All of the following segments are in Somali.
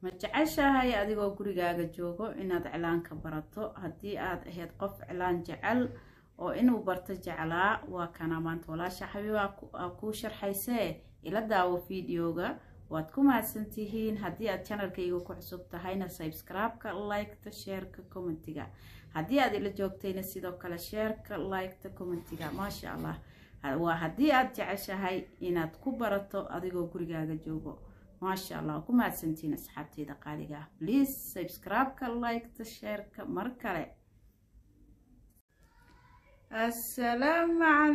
ma jeceshahay adigoo gurigaaga joogo inaad cilaanka barato haddii aad ahayd qof cilaan jecel oo inuu barto jeclaa waa kana maanta walaasha xabiiba aa kuu sharxaysee ila daawo fideoga waad ku mahadsantihiin haddii aad channelkayga ku cusub tahayna subscribe-ka liketa sheerka commentiga haddii aad ila joogtayna sidoo kale sheerka liketa commentiga maasha allah waa haddii aad jeceshahay inaad ku barato adigoo gurigaaga joogo maasha allah waa ku mahadsantihiin asxaabteyda qaaliga ah please subscribe-ka liketa sheerka mar kale assalaamu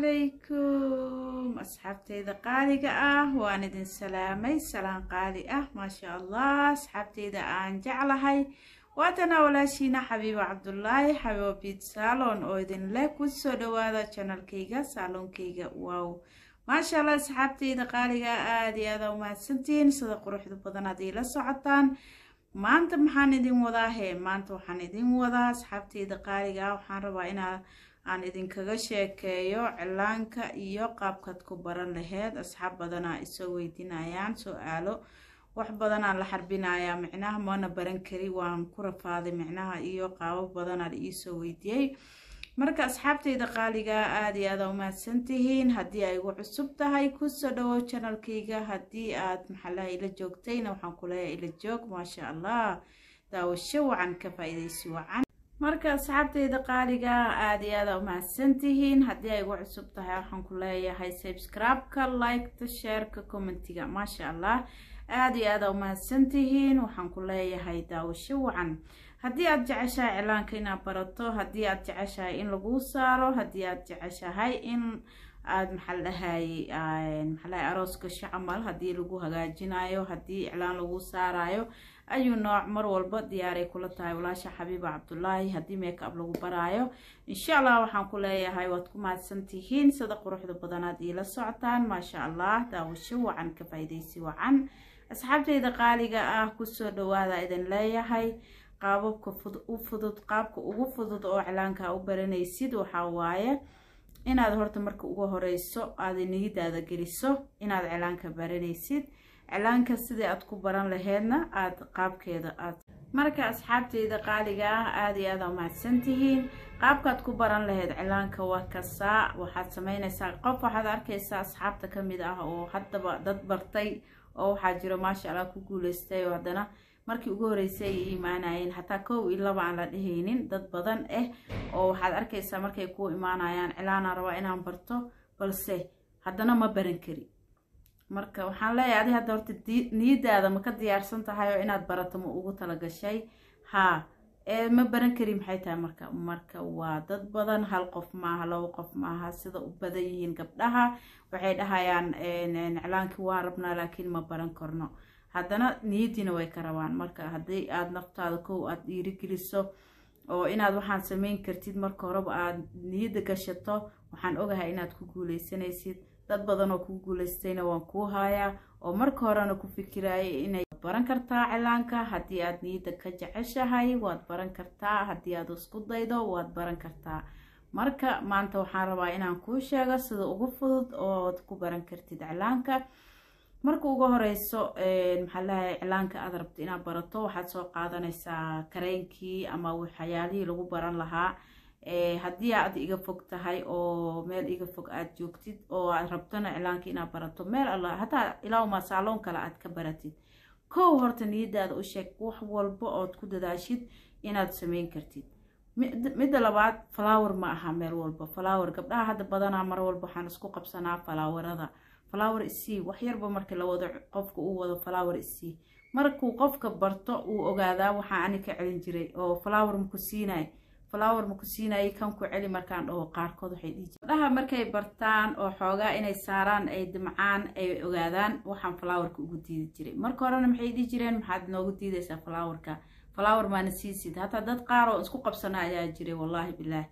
calaykum asxaabteyda qaaliga ah waan idin salaamay salaan qaali ah maasha allah asxaabteyda aan jeclahay waatana walaashiina xabiibo cabdulaahi xabiibo biid saalon oo idin leh kusoo dhawaada janalkayga saaloonkayga wow maasha allah asxaabteyda qaaliga aada iyo aada umahadsantihiin sida quruxda badan haddii la socotaan maanta maxaan idin wadaa hee maanta waxaan idin wadaa asxaabteyda qaaliga ah waxaan rabaa inaa aan idinkaga sheekeeyo cilaanka iyo qaabkaad ku baran laheyd asxaab badanaa isoo weydiinayaan su-aalo wax badanaan la xarbinayaa micnaha mana baran kari waan ku rafaaday micnaha iyo qaabo badanaa la iisoo weydiiyey marka asxaabteyda qaaliga aada iyo aada umahadsantihiin haddii ay igu cusub tahay kusoo dhawow janalkayga haddii aad maxalaha ila joogtayna waxaan kuleeyahay ila joog maasha allah daawasho wacan ka faa-ideysi wacan marka asxaabteyda qaaliga aada iyo aada umahadsantihiin haddii ay igu cusub tahay waxaan ku leeyahay subscribe-ka liketa sheerka commentiga maasha allah aada iyo aada umahadsantihiin waxaan ku leeyahay daawasho wacan haddii aada jeceshahay cilaanka inaad barato haddii aada jeceshahay in laguu saaro haddii aada jeceshahay in aada maxaa dhahay maxaalahay arooska shacamal haddii lagu hagaajinayo haddii iclaan lagu saarayo ayuu nooc mar walba diyaaray kula tahay walaasha xabiiba cabdulaahi haddii make-up lagu baraayo insha allah waxaan ku leeyahay waad ku mahadsantihiin sida quruxda badanaad iila socotaan maasha allah daawasho wacan ka faa-ideysi wacan asxaabteyda qaaliga ah kusoo dhawaada idin leeyahay qaababka u fudud qaabka ugu fudud oo cilaanka u baranaysid waxaa waaye inaad horta marka ugu horeyso aada niyadaada geliso inaad cilaanka baranaysid cilaanka sidii aad ku baran laheydna aada qaabkeeda aad marka asxaabteyda qaaliga ah aada iyo aada umahadsantihiin qaabkaad ku baran laheyd cilaanka waa kasaa waxaad sameyneysaa qof waxaad arkeysaa asxaabta kamid ah oo haddaba dad bartay oo waxaa jiro maasha allah ku guuleystay oo haddana markii ugu horeysay ay imaanayeen xataa kow iyo laba aan la dhehaynin dad badan ah oo waxaad arkeysaa markay ku imaanayaan cilaanaan rabaa inaan barto balse haddana ma baran kari marka waxaan leeyahay adi hadda horta niyadaada ma ka diyaarsan tahay oo inaad barato ma ugu talagashay haa ee ma baran kari maxay tahay marka marka waa dad badan hal qof maaha laba qof maaha sida u badan yihiin gabdhaha waxay dhahayaan iclaankii waan rabnaa laakiin ma baran karno haddana niyadiina way ka rabaan marka haddii aada naftaada kow aada dhiirigeliso oo inaad waxaan sameyn kartid marka horeba aada niyadda gashato waxaan ogahay inaad ku guuleysanaysid dad badan oo ku guuleystayna waan kuu haayaa oo marka horena ku fikirayay inay baran kartaa cilaanka haddii aada niyadda ka jeceshahay waad baran kartaa haddii aad isku daydo waad baran kartaa marka maanta waxaan rabaa inaan kuu sheego sida ugu fudud ood ku baran kartid cilaanka marka ugu horeyso maxaa lahay cilaanka aad rabto inaad barato waxaad soo qaadanaysaa kareynkii ama waxyaalihii lagu baran lahaa haddii aad iga fog tahay oo meel iga fog aada joogtid oo aad rabtona cilaanka inaad barato meel alla hataa ilaawmaa saaloon kale aad ka baratid kow horta niyadaada u sheeg wax walba ood ku dadaashid inaad sameyn kartid midda labaad flower ma aha meel walba flower gabdhaha hadda badanaa mar walba waxaan isku qabsanaa falaawarada flower isii waxyarba marka la wado qofka uu wado flower isii markuu qofka barto uu ogaadaa waxaa ani ka celin jiray oo flower maku siinay flower maku siinayay kan ku celi markaan dhaho qaarkood waxay dhihi jire gabdhaha markay bartaan oo xoogaa inay saaraan ay dimcaan ay ogaadaan waxaan flowerka ugu diidi jiray marka horena maxay dhihi jireen maxaad noogu diidaysaa flowerka flower maana siisid hataa dad qaar oo isku qabsana ayaa jiray wallaahi bilaah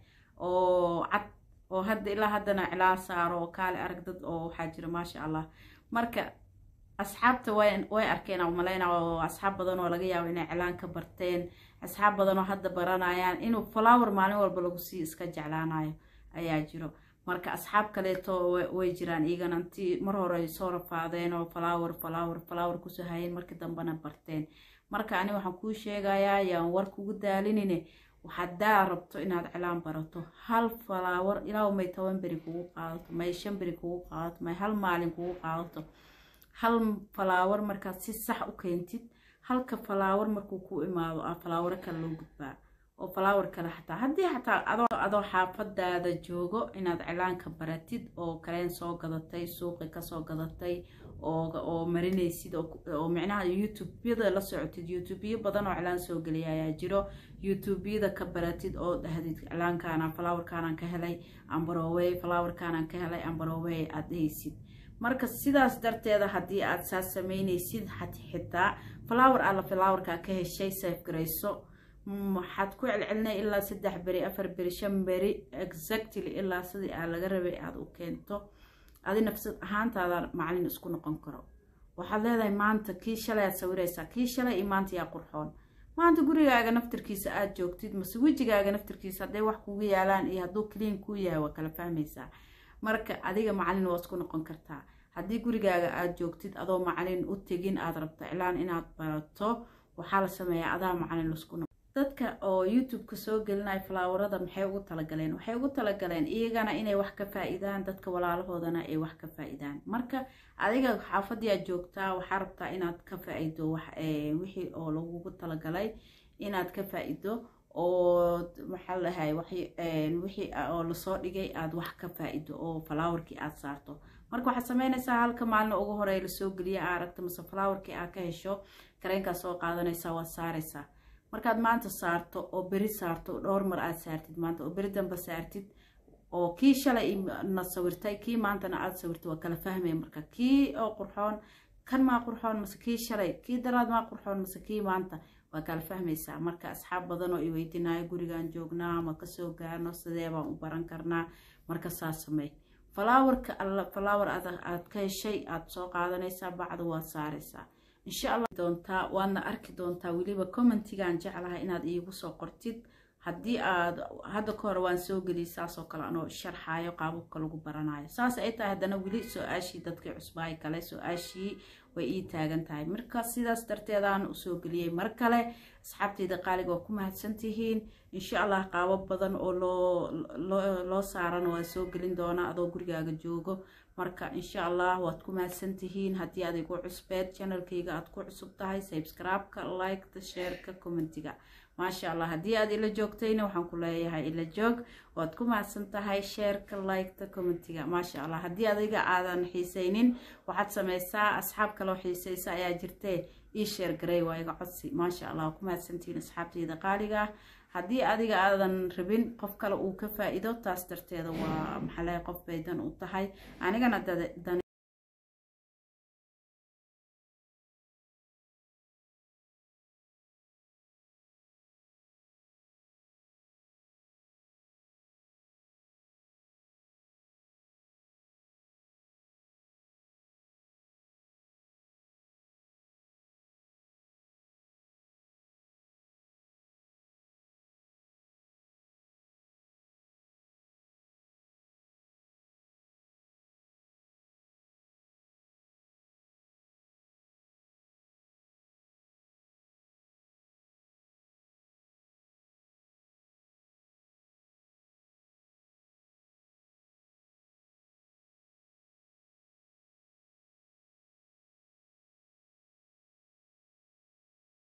oo cad oo hadda ilaa haddana cilaan saaro oo kaale arag dad oo waxaa jira maasha allah marka asxaabta way arkeen umaleyna oo asxaab badan oo laga yaabo inay cilaan ka barteen asxaab badan oo hadda baranayaan inuu flower maalin walba lagu sii iska jeclaanayo ayaa jiro marka asxaab kaleeto way jiraan iyagana intii mar hore ay soo rafaadeen oo flower flower flower kusoo hayeen markii dambena barteen marka ani waxaan kuu sheegayaa yaan war kugu daalinine haddaa rabto inaad cilaan barato hal falaawar ilaa may toban beri kugu qaadato may shan beri kugu qaadato may hal maalin kugu qaadato hal falaawar markaad si sax u keentid halka falaawar markuu ku imaado a falaawaro kale loo gudbaa oo falaawar kale xataa haddii xataa adoo adoo xaafadaada joogo inaad cilaanka baratid oo kaleen soo gadatay suuqi kasoo gadatay oo marinaysid oo micnaha youtubeyada la socotid youtubeyo badan oo cilaan soo geliya ayaa jiro youtubeyada ka baratid oo dhahdid cilaankaana falawarkaanaan ka helay ambarowey falawarkaanaan ka helay ambarowey aad dhehaysid marka sidaas darteeda haddii aad saas sameynaysid xitaa falawar alla falawarkaa ka heshay safe garayso waxaad ku celcelinay ilaa saddex beri afar beri shan beri exactly ilaa sidii aa laga rabay aada u keento adi nafsad ahaantaada macalin isku noqon karo waxaad leedahay maanta kii shalay aad sawiraysaa kii shalay iyo maanta yaa qurxoon maanta gurigaaga naftirkiisa aada joogtid mase wejigaaga naftirkiisa hadday wax kugu yaalaan iyo hadduu clean kuu yahay waa kala fahmaysaa marka adiga macalin waa isku noqon kartaa haddii gurigaaga aada joogtid adoo macalin u tegin aada rabto iclaan inaad barato waxaa la sameeyaa adaa macalin lasku noqon dadka oo youtube-ka soo gelinaya falaawarada maxay ugu talagaleen waxay ugu talagaleen iyagana inay wax ka faa-idaan dadka walaalahoodana ay wax ka faa-idaan marka adiga xaafadii aad joogtaa waxaa rabtaa inaad ka faa-ido wixii oo lagugu talagalay inaad ka faa-ido oo maxaa lahay wixii oo lasoo dhigay aada wax ka faa-ido oo falaawarkii aada saarto marka waxaad sameynaysaa halka maalina ugu horeey lasoo geliya aa aragta mase falaawarkii aad ka hesho kareenkaa soo qaadanaysaa waad saaraysaa markaad maanta saarto oo beri saarto dhowr mar aada saartid maanta oo beri damba saartid oo kii shalay na sawirtay kii maantana aada sawirtay waa kala fahmaya marka kii oo qurxoon kan maa qurxoon mase kii shalay kii daraad maa qurxoon mase kii maanta waa kala fahmaysaa marka asxaab badan oo i weydiinayo gurigaan joognaa ma kasoo gaarno sidee baan u baran karnaa marka saas samey falaawarka alla falaawar aad ka heshay aada soo qaadanaysaa bacda waad saaraysaa insha allah doontaa waadna arki doontaa weliba commentigaan jeclahay inaad iigu soo qortid haddii aad hadda ka hore waan soo geliyay saasoo kale anoo sharxaayo qaababka lagu baranayo saas ay tahay haddana weli soo-aashii dadkii cusbaay kale soo-aashii way ii taagan tahay marka sidaas darteedaan usoo geliyey mar kale asxaabteyda qaaliga waa ku mahadsantihiin insha allah qaabo badan oo loo loo saaran waa soo gelin doona adoo gurigaaga joogo marka insha allah waad ku mahadsantihiin haddii aad igu cusbeed channelkayga aad ku cusub tahay subscribe-ka liketa shareka commentiga maasha allah haddii aad ila joogtayna waxaan ku leeyahay ila joog waad ku mahadsan tahay sheerka liketa commentiga maasha allah haddii adiga aadan xiisaynin waxaad sameysaa asxaab kaloo xiisaysa ayaa jirtee ii sheer garey waa iga codsi maasha allah waa ku mahadsantihiin asxaabteyda qaaliga haddii adiga aadan rabin qof kale uu ka faa-iido taas darteeda waa maxalee qof bay dan u tahay anigana